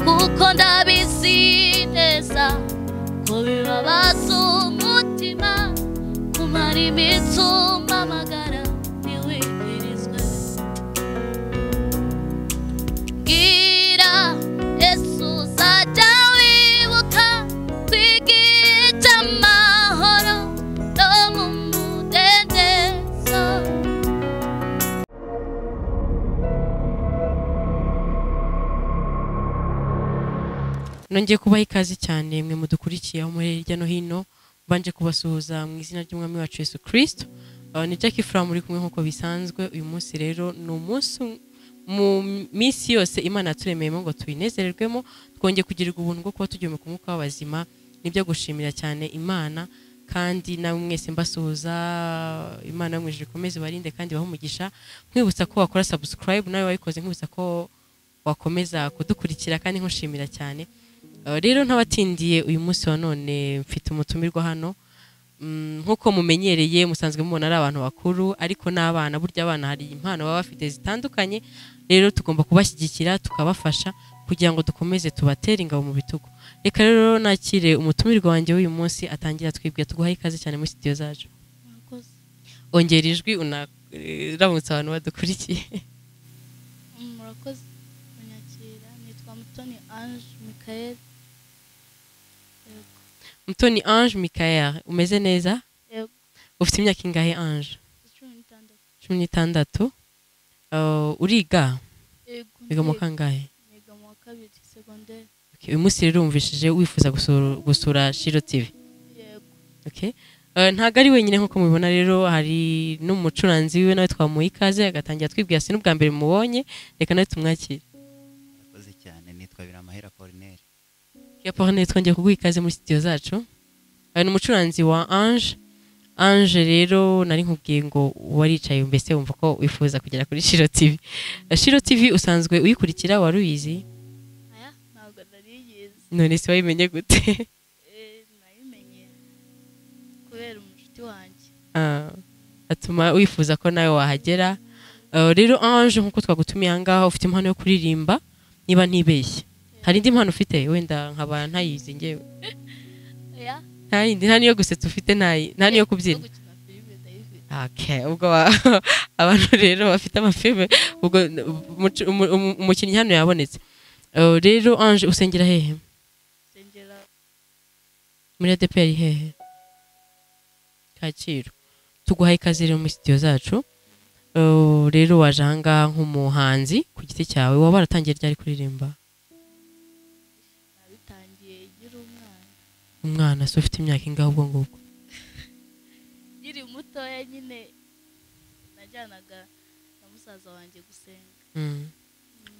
kuko ndabizi neza ko bibabaza umutima kumara iminsi umpamagara ntiwibwirizwe bwira yesu uzajya wibuka kwigirira amahoro no mu mudendezo nongeye kubaha ikaze cyane mwe mudukurikiye aho muri hirya no hino mbanje kubasuhuza mu izina ry'umwami wacu Yesu kirisito ni Jackie Fram uri kumwe nk'uko bisanzwe uyu munsi rero ni umunsi mu minsi yose imana yaturemeyemo ngo tuyinezererwemo twongeye kugirirwa ubuntu bwo kuba tugiye mu kumwuka w'abazima nibyo gushimira cyane imana kandi nawe mwese mbasuhuza imana yo mu ijuru ikomeze ibarinde kandi ibahe umugisha nkwibutsa ko wakora subscribe nawe wayikoze nkwibutsa ko wakomeza kudukurikira kandi nkushimira cyane Uh, rero ntabatindiye uyu munsi wa none mfite umutumirwa hano Mm, nk'uko mumenyereye musanzwe mubona ari abantu bakuru ariko n'abana burya abana hari impano baba bafite zitandukanye rero tugomba kubashyigikira tukabafasha kugira ngo dukomeze tubatere ingabo mu bitugu reka rero nakire umutumirwa wanjye w'uyu munsi atangira twibwe tuguhaye ikaze cyane muri sitidiyo zacu murakoze ongera ijwi unaramutse abantu badukurikiye murakoze kunyakira nitwa mutoni ange mikael yego mutoni ange mikael umeze neza yego ufite imyaka ingahe ange cumi n'itandatu cumi n'itandatu Uh, uriga yego wiga mu kangahe niga mu wa kabiri segonderi Okay, uyu munsi rero wumvishije wifuza gusura- gusura shiro tv yego okay? Uh, ntago ari wenyine nk'uko mubibona rero hari n'umucuranzi wiwe nawe twamuha ikaze agatangira twibwira si n'ubwa mbere mubonye reka nawe tumwakire murakoze cyane nitwa biramahera Corneille yaporne twongeye kuguha ikaze muri studio zacu Uh, ni umucuranzi wa ange ange rero nari nkubwiye ngo waricaye mbese wumva ko wifuza kugera kuri shiro tv Uh, shiro tv usanzwe uyikurikira wari uyizi aya ntabwo nari yize none se wayimenye gute Eh, nayimenye kubera umushuti wanjye Ah, atuma wifuza ko nawe wahagera Ah, rero ange nk'uko twagutumiye ahangaha ufite impano yo kuririmba niba ntibeshye hari indi mpano ufite wenda nkaba ntayizi ngewe aya nta yindi nta niyo gusetsa ufite nta yi- nta niyo kubyina no gukina filime ndayifite Okay, ubwo wa- abantu rero bafite amafilme ubwo umucu- umu- umu- umukinnyi hano yabonetse Ah, rero ange usengera hehe nsengera muri adeperi hehe kacyiru tuguhaye ikaze rero muri sitidiyo zacu Uh, rero waje ahangaha nk'umuhanzi ku giti cyawe waba waratangiye ryari kuririmba nabitangiye nkiri umwana umwana se ufite imyaka ingahe ubwo ngubwo nkiri mutoya nyine najyanaga na musaza wanjye gusenga Mm.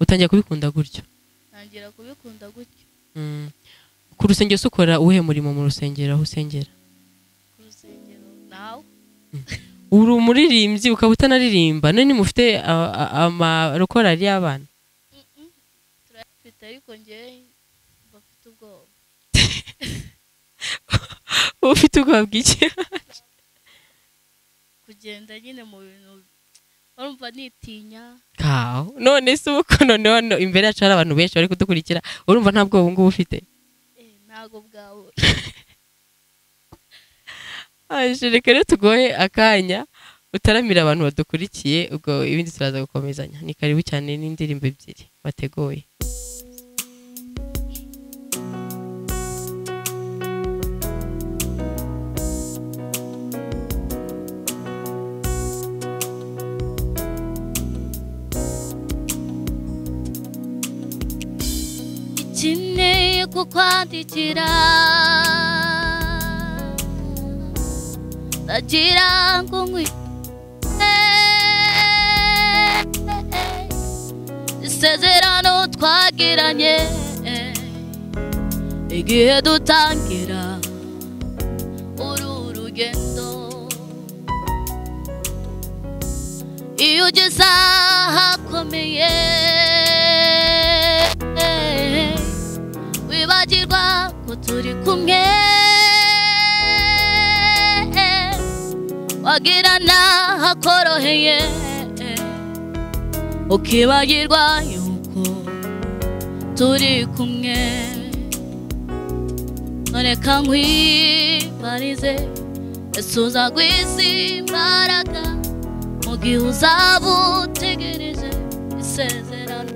utangiye kubikunda gutyo ntangira kubikunda gutyo Mm. ku rusengero se ukora uwuhe murimo mu rusengero aho usengera ku rusengero nawe uri umuririmbyi ukaba utanaririmba none mufite a- a- amarokorari y'abana turayafite ariko ngewe bafite ubwoba uba ufite ubwoba bw'iki kugenda nyine mu bintu barumva nitinya kawo none se ubu ko none hano imbere yacu hari abantu benshi bari kudukurikira urumva nta bwoba ubungubu ufite eh, ntago bwawe Aje, reka rero tugoye akanya utaramira abantu badukurikiye ubwo ibindi turaza gukomezanya ni karibu cyane n'indirimbo ebyiri wateguye ikeneye kukwandikira ndagira ngo nkwi isezerano twagiranye igihe dutangira uru rugendo iyo ugeze ahakomeye wibagirwa ko turi kumwe wagira n'ahakoroheye ukibagirwa yuko turi kumwe none kankwibarize ese uzagwiza imbaraga mu gihe uzaba utegereje isezerano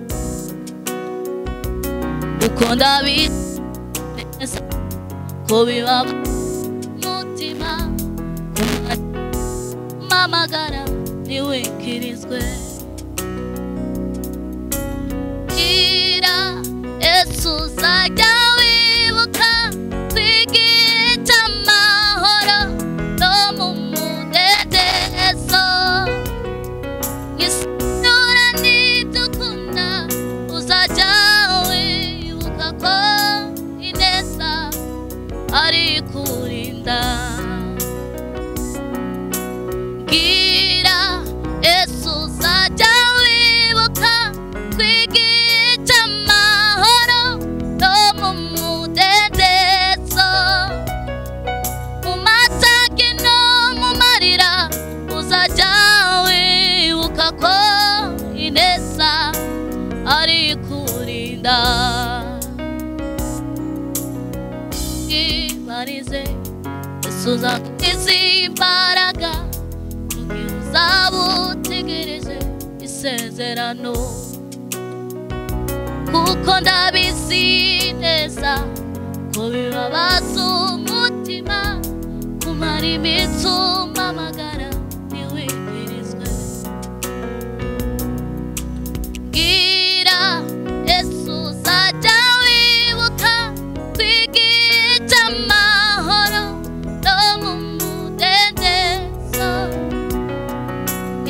uko ndabizi neza ko biba umutima kumamagara ntiwikirizwe kugira Yesu uzajya wibuka kwigita amahoro no mu mudendezo isura n'idukunda uzajya wibuka ko ineza ari kurinda bwira Yesu uzajya wibuka kwigita amahoro no mu mudendezo mu matagi no mu marira uzajya wibuka ko ineza ari kurinda ibarize isuza izimbaraga mu gihe uzaba utegereje isezerano kuko ndabizi neza ko bibabaza umutima kumara iminsi umamagara ntiwikirizwe bwira yesu uzajya wibuka kwigita amahoro no mu mudendezo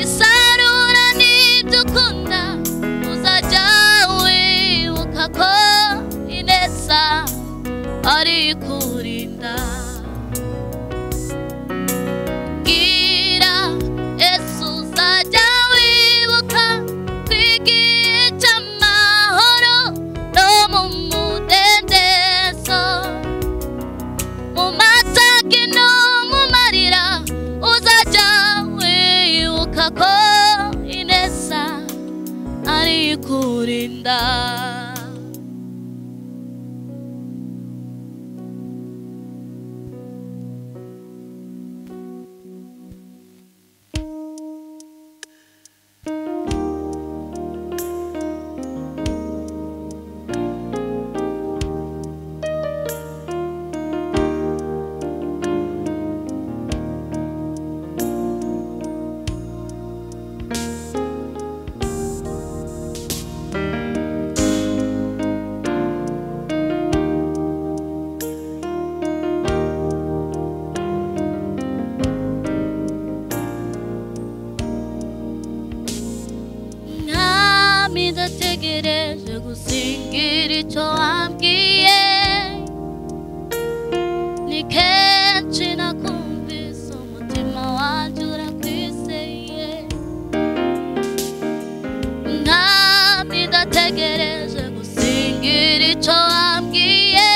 isarura n'ibyo ukunda uzajya wibuka ko ineza ari kurinda bwira yesu uzajya wibuka kwigita amahoro no mu mudendezo mu matagi no mu marira uzajya wibuka ko ineza ari kurinda mwami ndategereje gusingira icyo wambwiye ni kenshi nakumvise umutima wanjye urakwizeye mwami ndategereje gusingira icyo wambwiye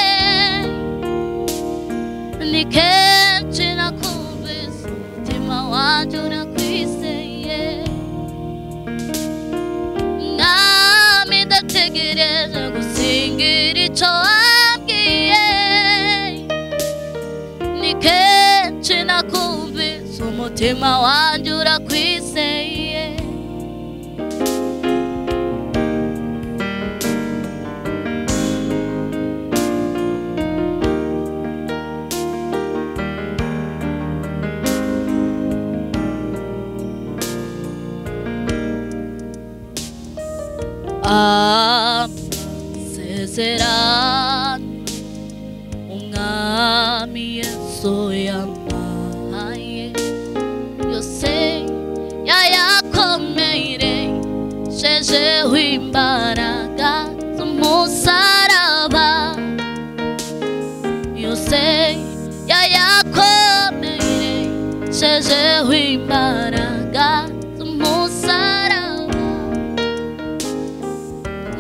ni kenshi nakumvise umutima wanjye urakwizeye nami ndategereje gusingira icyo wabwiye ni kenshi nakumvise umutima wanjye urakwizeye amasezerano umwami yesu yampaye yose yayakomereshejeho imbaraga z'umusaraba yose yayakomereshejeho imbaraga z'umusaraba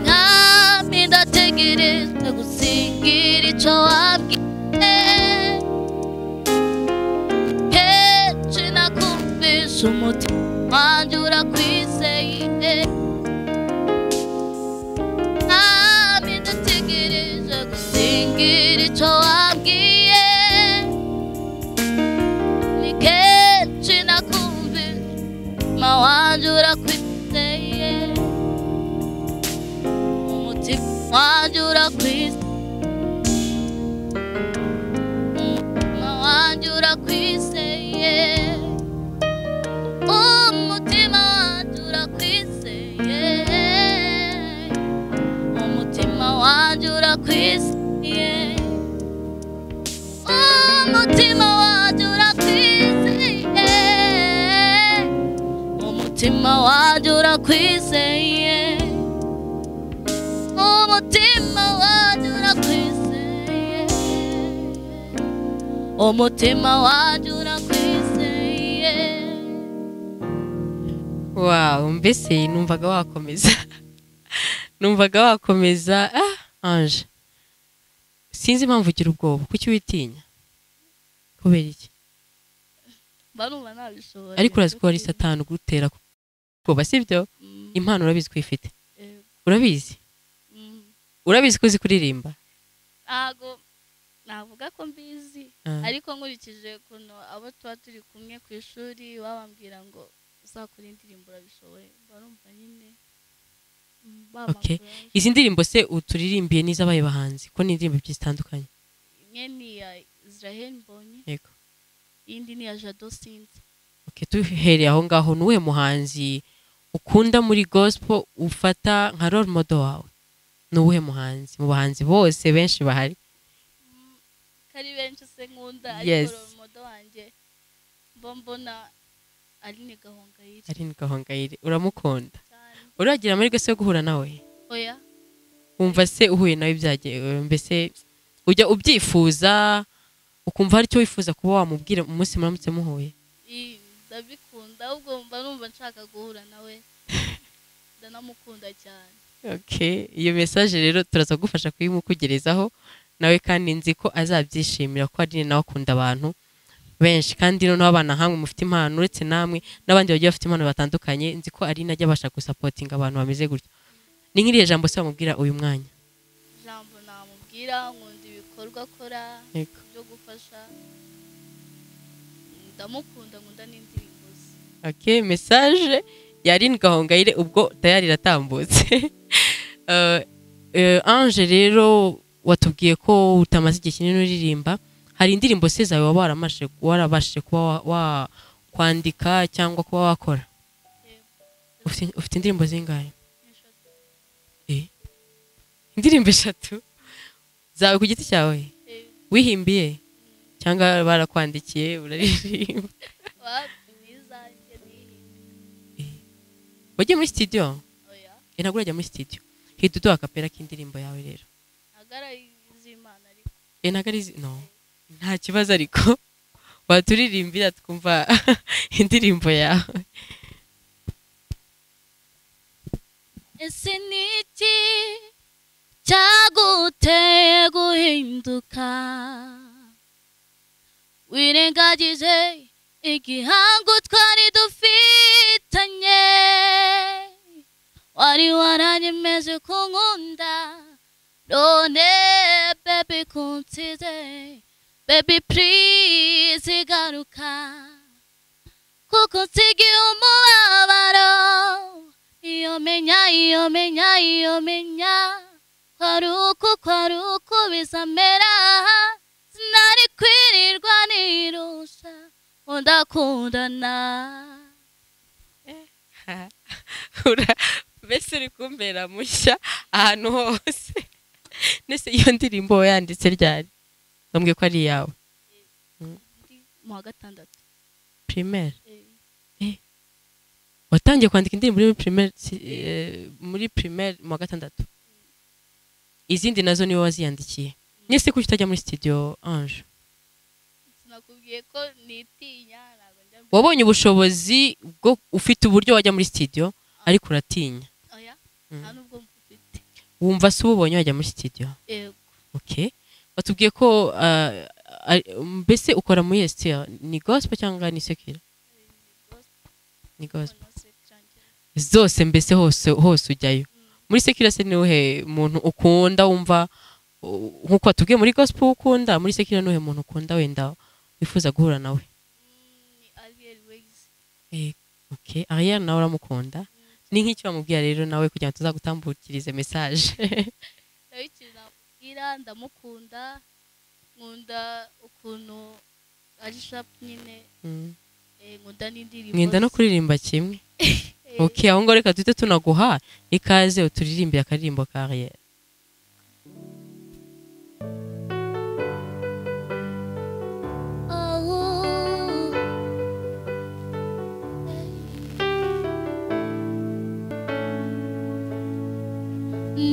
mwami ndategereje gusingira icyo wabwiye kenshi nakumvisha umutima wanjye urakwizeye mwami ndategereje wanjura kwisi umutima wanjura kwisi ye umutima wanjura kwisi ye umutima wanjura kwisi ye umutima wanjura kwisi ye umutima wanjura kwisi ye umutima wanjye urakwizeye umutima wanjye urakwizeye wawu mbese numvaga wakomeza numvaga wakomeza ah anje sinzi impamvu ugira ubwoba kuki witinya kubera iki mba numva nabishoboye ariko urazi ko wari satani ugutera ubwoba sibyo Mm, impano urabizi ko uyifite eh, urabizi mm, urabizi ko uzi kuririmba ntago navuga ko mbizi Ah. ariko nkurikije ukuntu abo tuba turi kumwe ku ishuri babambwira ngo uzakora indirimbo urabishoboye barumva nyine mm, Okay. bamakura. izi ndirimbo se uturirimbiye n'izabaye bahanzi ko ni indirimbo ebyiri zitandukanye imwe ni iya israel mbonye yego iyindi ni iya jado sinzi okay, duhereye aho ngaho ni uwuhe muhanzi ukunda muri gospel ufata nka role model wawe ni uwuhe muhanzi mu bahanzi bose benshi bahari ko ari benshi se nkunda Yes. ariko romodo wanjye mba mbona ari ni gahongayire ari gahongayire uramukunda cyane uragira amahirwe se yo guhura nawe oya wumva se uhuye nawe byagiye mbese ujya ubyifuza ukumva hari icyo wifuza kuba wamubwira umunsi muramutse muhuye i- ndabikunda ahubwo mba numva nshaka guhura nawe ndanamukunda cyane Okay, iyo mesaje rero turaza kugufasha kuyimukugerezaho nawe kandi nzi ko azabyishimira ko ari nawe akunda abantu benshi kandi noneho abana hamwe mufite impano uretse namwe n'abandi bagiye bafite impano batandukanye nzi ko ari najya abasha gusapotinga abantu bameze gutya ni nk'iriya jambo se wamubwira uyu mwanya ijambo namubwira nkunda ibikorwa akora Yego. byo gufasha ndamukunda nkunda n'indirimbo ze okay message yarin gahongayire ubwo tayari iratambutse Eh, eh, ange rero watubwiye ko utamaze igihe kinini uririmba hari indirimbo se zawe waba waramashije warabashije kuba wa, wa kwandika cyangwa kuba wakora ufite, ufite indirimbo zingahe Eshatu. eh? indirimbo eshatu zawe ku giti cyawe Eh, wihimbiye cyangwa barakwandikiye uraririmba wapi n'izanjye n'ihindi wagiye muri studio oya Eh, ntabwo urajya muri studio hita uduha akapera k'indirimbo yawe rero agarayizimana ariko eh ntabwo ari izi- no nta kibazo ariko waturirimbira twumva indirimbo yawe ese ni iki cyaguteye guhinduka wirengagije igihango twari dufitanye wari waranyemeje ko nkunda none bebi kunsize bebi purize igaruka kuko nsigiye umubabaro iyo menya iyo menya iyo menya ko ari uku ko ari uku bizamera sinari kwirirwa nirusha undakundana Ura- mbese uri kumbera mushya ahantu hose nese iyo ndirimbo wayanditse ryari bambwiye ko ari iyawe mu wa gatandatu primaire watangiye kwandika indirimbo muri primaire si- eh, muri primaire mu wa gatandatu izindi nazo niwe waziyandikiye nese kuki utajya muri studio ange sinakubwiye ko nitinya ntabwo njya mbere wabonye ubushobozi bwo ufite uburyo wajya muri studio ariko uratinya oya Mm. nta nubwo mfite wumva se ububonye wajya muri studio yego okay batubwiye ko ah, ari- mbese ukora muri STR ni gospel cyangwa ni secular ni gospel mbona sekirangira zose mbese hose hose ujyayo muri secular se niwe muntu ukunda wumva uh, nkuko watubwiye muri gospel ukunda muri secular niwe muntu ukunda wenda wifuza guhura nawe ni ariyeri wegizi okay Ariel nawe uramukunda ni nk'icyo bamubwira rero nawe kugira ngo tuzagutambukirize mesaje nawe ikintu namubwira ndamukunda nkunda ukuntu ari shapu nyine Mm. eh, nkunda n'indirimbo mwenda no ze. kuririmba kimwe Eh, ok aho ngaho reka duhite tunaguha ikaze uturirimbe akaririmbo kariyeri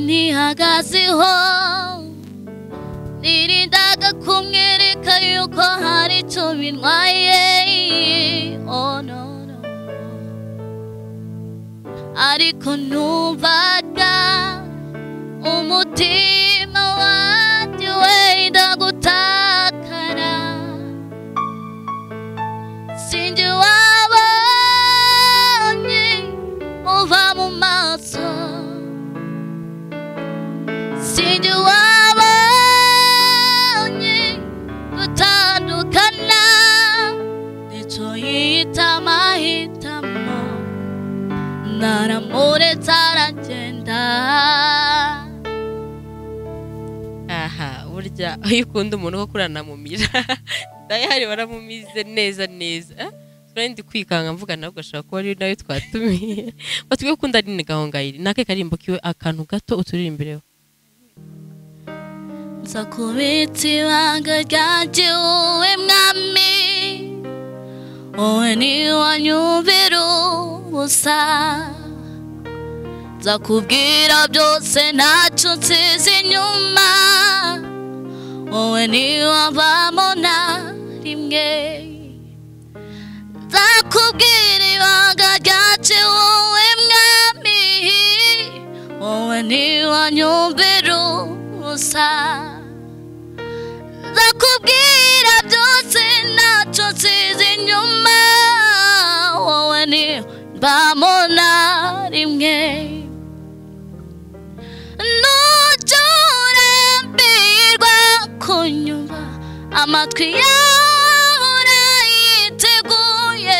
ntihagazeho nirindaga kumwereka yuko hari icyo bintwaye oh no no ariko numvaga umutima wanjye wenda gutakara Cindy wabonye muva mu maso Cindy wabonye gutandukana nicyo yita amahitamo naramuretse aragenda aha burya iyo ukunda umuntu koko uranamumira dayari waramumize neza neza Ah, turari ndi kwikanga mvuga nawe ugashobora kuba ari nawe twatumiye batwiye gukunda ari gahongayiri ni ake karimbo kiwe akantu gato uturirimbireho nza kubitsa ibanga ryanjye wowe mwami wowe ntiwanyumvira ubusa nza kubwira byose ntacyo nsize inyuma wowe ntiwavamo na rimwe nza kubwira ibanga ryanjye wowe mwami wowe ntiwanyumvira ubusa ndakubwira byose ntacyo nsize inyuma wowe ni mbamona rimwe nujya urambirwa kunyumva amatwi yawe urayiteguye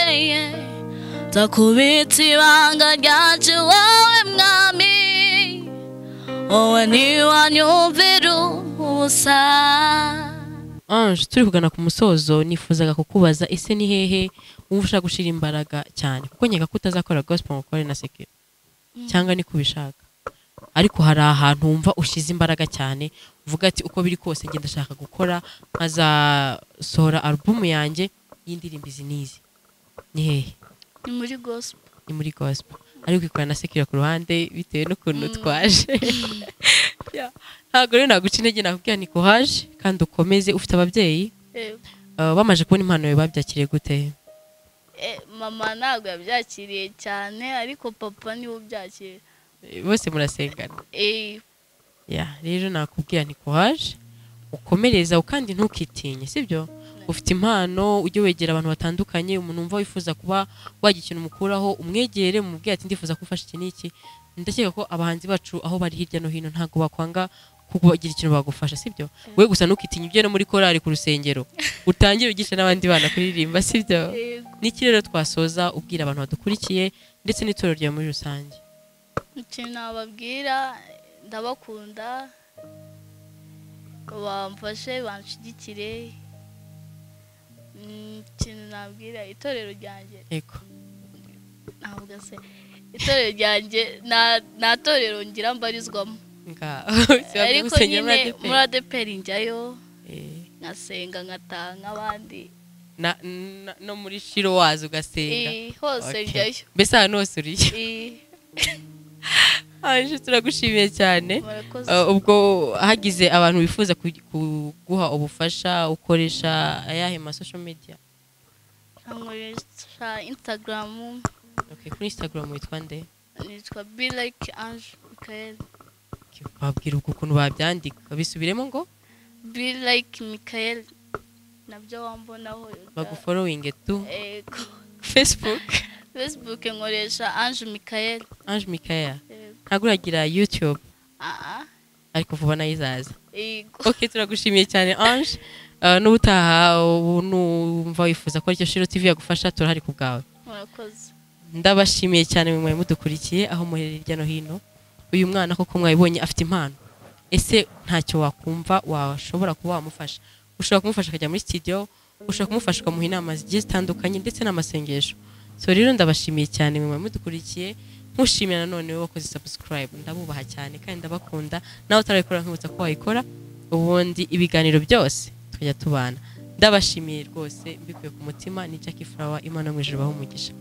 ndakubitse ibanga ryaje wowe mwami wowe ntiwanyumvira ubusa ange turi kugana ku musozo nifuzaga kukubaza ese ni hehe wumva ushaka gushyira imbaraga cyane kuko nkeka ko utazakora gospel ngo ukore na sekiro cyangwa niko ubishaka ariko hari ahantu wumva ushyize imbaraga cyane uvuga ati uko biri kose ngenda ndashaka gukora nkazasohora alubumu yanjye y'indirimbo izi n'izi ni hehe ni muri gospel ni muri gospel ariko ikora na sekiro ku ruhande bitewe n'ukuntu twaje Yeah. ntabwo rero naguca intege nakubwira ni courage kandi ukomeze ufite ababyeyi Uh, bamaze kubona impano yawe babyakiriye gute mama ntabwo yabyakiriye cyane ariko papa niwe ubyakiriye Eh, bose murasengana Eh, Yeah, rero nakubwira nti courage ukomereza kandi ntukitinye sibyo ufite impano ujye wegera abantu batandukanye umuntu wumva wifuza kuba wagira ikintu umukuraho umwegere umubwire ati ndifuza ko ufasha iki n'iki ndakeka ko abahanzi bacu aho bari hirya no hino ntabwo bakwanga kugira ikintu bagufasha sibyo we gusa ntukitinye ujye no muri korari ku rusengero utangire ugisha n'abandi bana kuririmba sibyo yego. n'iki rero twasoza ubwira abantu badukurikiye ndetse n'itorero ryawe muri rusange ikintu nababwira ndabakunda bamfashe banshigikire Mm, ikintu nabwira itorero ryanjye yego ntabwo se itorero ryanjye nta- nta torero ngira mbarizwamo ariko nyine muri adeperi njyayo nkasenga ngataha nk'abandi no muri shiro wazi ugasenga Eh, hose Okay. njyayo mbese ahantu hose uriye Eh, anje turagushimiye cyane murakoze Uh, ubwo hagize abantu bifuza ku- kuguha ubufasha ukoresha ayahe ma social media nkoresha instagram okay, kuri instagram witwa nde nitwa be like ange michael Okay, wabwira ubwo ukuntu babyandika bisubiremo ngo be like michael nabyo wambonaho bagufollowinge tu Yego. facebook facebook nkoresha ange michael ange mikaya Yego. ntabwo uragira youtube Ah, ah. ariko vuba nayo izaza Yego. ok turagushimiye cyane ange Uh, n'ubutaha ubu numva wifuza ko aricyo shiro tv yagufasha turahari ku bwawe murakoze ndabashimiye cyane mwe mwari mudukurikiye aho muherereye hirya no hino uyu mwana koko mwabibonye afite impano ese ntacyo wakumva washobora kuba wamufasha ushobora kumufasha akajya muri studio ushobora kumufasha ukamuha inama zigiye zitandukanye ndetse n'amasengesho so rero ndabashimiye cyane mwe mwari mudukurikiye nkushimira nanone wowe wakoze subscribe ndabubaha cyane kandi ndabakunda nawe utarayikora nkibutsa ko wayikora ubundi ibiganiro byose tukajya tubana ndabashimiye rwose mbikuye ku mutima ni Jackie Flower imana mu ijuru baho umugisha